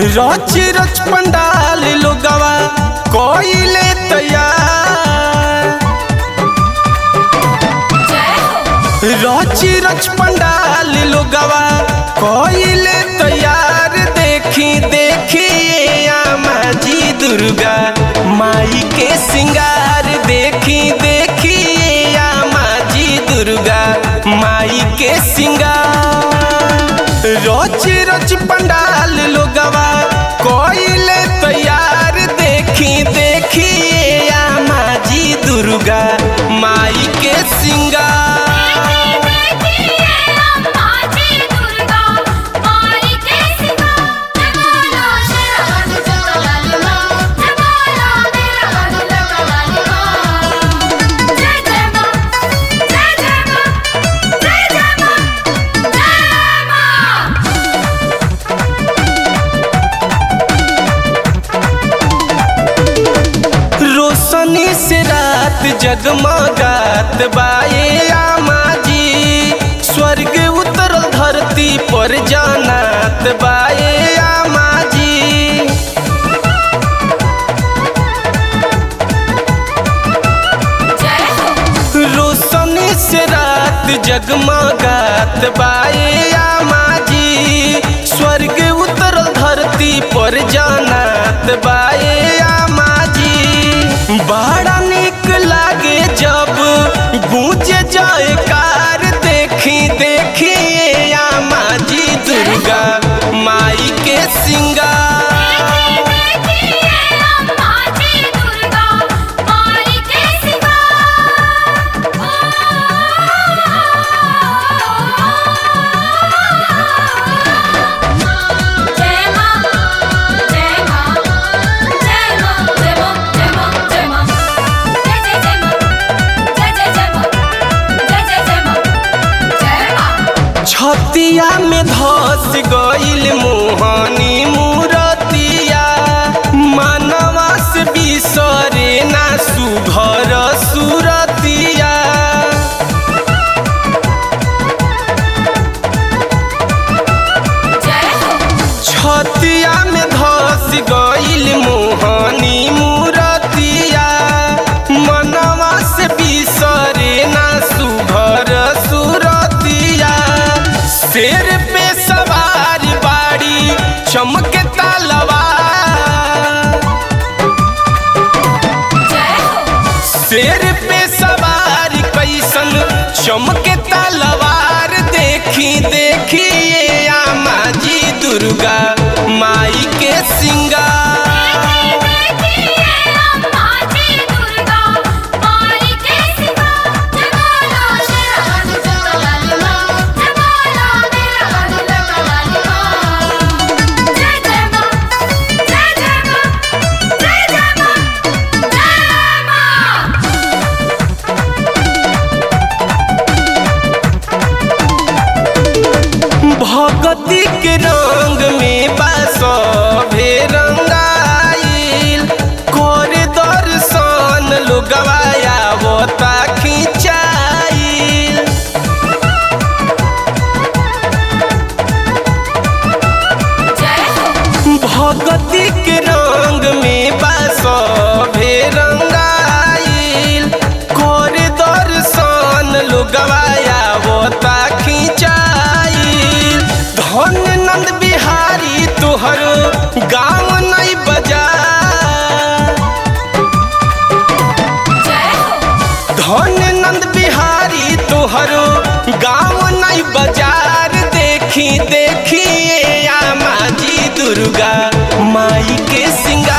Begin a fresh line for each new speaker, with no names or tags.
रच रच पंडाल लोगवा कोइले तैयार रच रच पंडाल लोगवा कोइले तैयार देखी देखी आमा जी दुर्गा माई के सिंगार देखी देखी आमा जी दुर्गा माई के सिंगार रोज रोज पंडाल लोगवा कोइले तैयार देखी देखी आमा जी दुर्गा माई के सिंगार रोशनी से रात जगमगात बाए आमा जी स्वर्ग उतरल धरती पर जानात बाए आमा जी रोशनी से रात जगमगात बाए आमा जी स्वर्ग उतरल धरती पर जानात बाए आमा जी बड़ा निक लागे जब गूंजे जाए कार देखी देखी आमा जी दुर्गा माई के सिंगार छतिया में धस गईल मोहनी मूरतिया मानवा से बिसरे ना सुघर सुरतिया छतिया में धस गईल मोहनी मूरतिया मनवा से बिसरे ना सुघर सुरतिया शेर पे सवार बाड़ी चमके तलवार शेर पे सवार कैसन चमके तलवार देखी देखी ये आमा जी दुर्गा माई के सिंगार भगती के रंग में बासभे रंगाइल कर दर्शन लोगवाया बता खिंचाइल भगती के रंग में बासभे रंगाइल कर दर्शन लोगवाया बता खिंचाइल धन नंद बिहारी तोहर गाँव नहीं बजा धन नंद बिहारी तोहर गाँव नहीं बाजार देखी देखी आमा जी दुर्गा माई के सिंगार